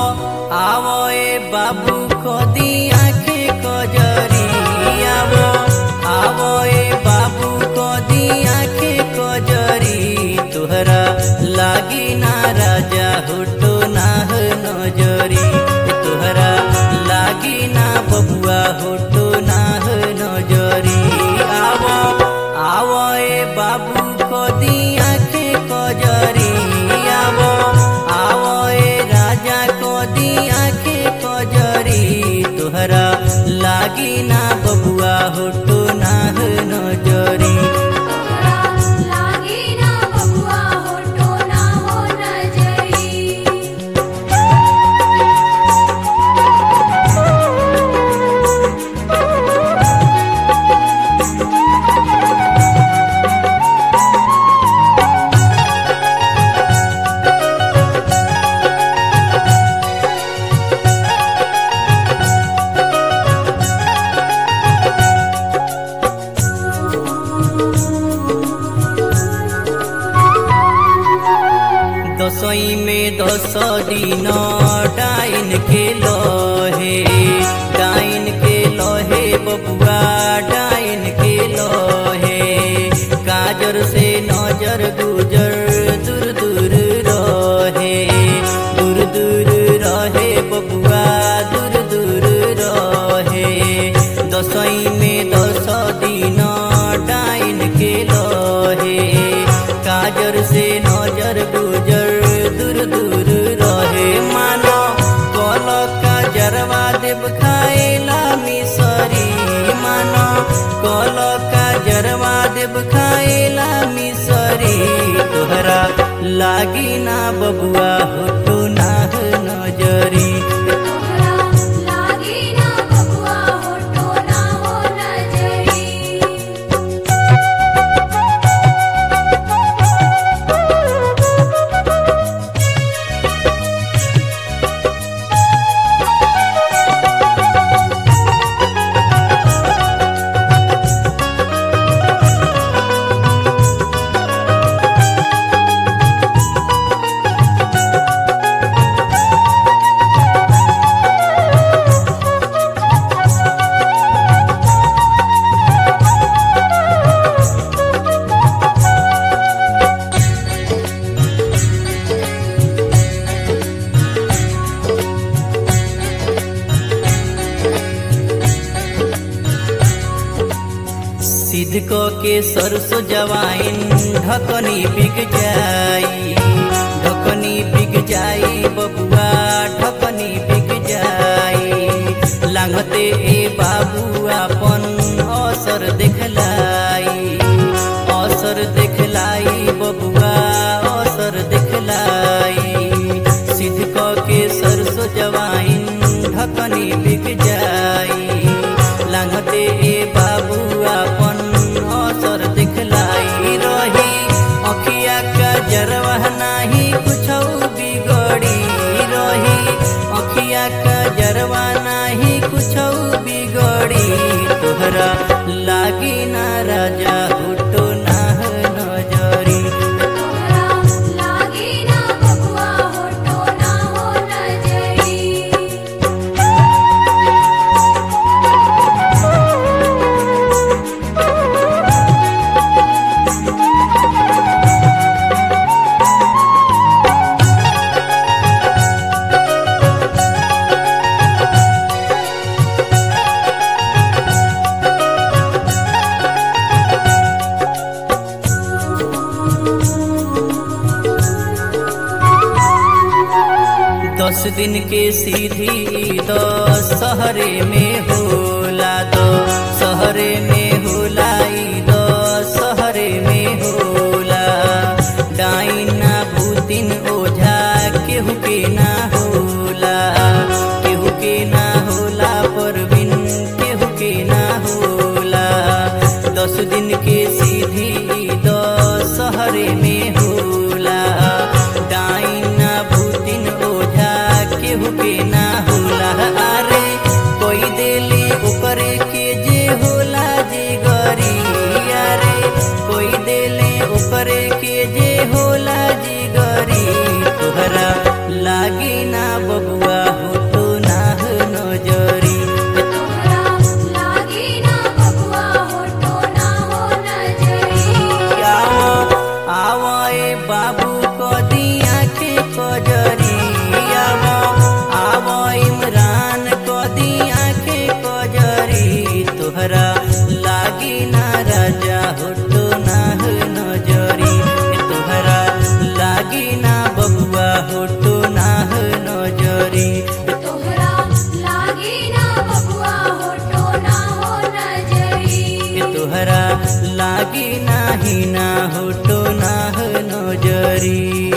आवो ए बाबू कदी आखे कजरी आवो आवो ए बाबू कदी आखे कजरी तुहरा लागी ना राजा हुटो नाह नजरी तुहरा लागी ना बबुआ हुटो नाह नजरी आवो आवो ए बाबू कदी आखे कजरी आवो आवो ए राजा कदी आखे कजरी तुहरा लागी ना बबुआ हुटो नाह नजरी तोहरा लागी ना बबुआ होठो ना हो नजरी दसई में दस दिन डाइन के लोहे डाइन के लोहे बबुआ डाइन के लोहे काजर से नजर गुजर दूर दूर रहे दूर दूर रहे बबुआ दूर दूर रहे दसई में दस दिन डाइन के लोहे काजर से नजर गुजर दूर दूर रहे मानो कल काजरवा देव खाएला मिसरी मानो कल काजरवा देव खाएला मिसरी तोहरा लागी ना बबुआ हुटू नाह नजरी तोहरा लागी ना बबुआ होठो ना हो नजरी सिद्ध क के सरसो जवाइन ढकनी बिक जाई ढकनी बिक जाई बबुआ ढकनी बिक जाई लांघते ए बाबू अपन असर देखलाई असर देखलाई बबुआ असर देखलाई सिद्ध क के सरसो जवाइन ढकनी बिक जाई लांघते ए बाबू अपन असर दिखलाई रही अखिया का जरवा नाही कुछ बिगड़ी रही अखिया का जरवा नाही कुछ बिगड़ी तोहरा लागी ना राजा हुटो नाह नजरी तोहरा लागी ना बबुआ होठो ना हो नजरी दस दिन के सीधी दस शहरे में होला दो शहरे में होला ई दो शहरे में होला डाइना भूतिन ओझा केहू के ना होला केहू के ना होला परवीन केहू के ना होला दस दिन के सीधी दस शहरे में होला डाइना भूतिन ओझा केहू के ना होला अरे कोई देली ऊपरे के जे होला जे गरी अरे कोई देली ऊपरे के जे होला जे गरी तोहरा लागी ना बबुआ तोहरा लागी नाही ना होटो ना नजरी